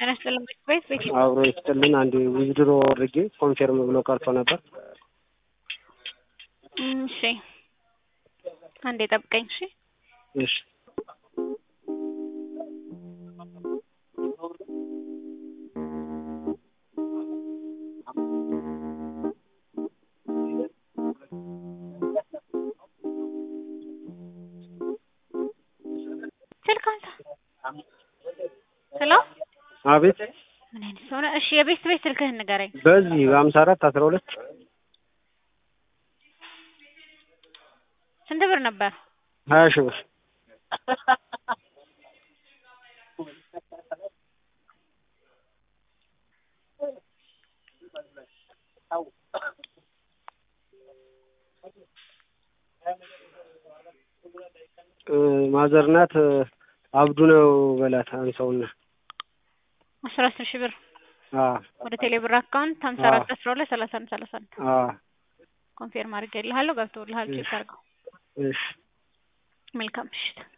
ጤና ይስጥልኝ ቤት ቤት አብሮ ይስጥልን። አንድ ዊዝድሮ አድርጌ ኮንፌርም ብሎ ቀርቶ ነበር። እሺ አንዴ ጠብቀኝ። እሺ እሺ ስልክ አንሳ። ሄሎ አቤት። ምን አይነት ሰው ነህ? እሺ የቤት ቤት ስልክህን ንገረኝ። በዚህ በሀምሳ አራት አስራ ሁለት ስንት ብር ነበር? ሀያ ሺህ ብር ማዘር ናት። አብዱ ነው በላት አንሰውና አስራ አስር ሺህ ብር አ ወደ ቴሌ ብር አካውንት ሀምሳ አራት አስራ ሁለት ሰላሳ አንድ ሰላሳ አንድ አ ኮንፌርም አድርጌልሃለሁ። ገብቶልሃል። ቼክ አድርገው። እሺ መልካም ምሽት።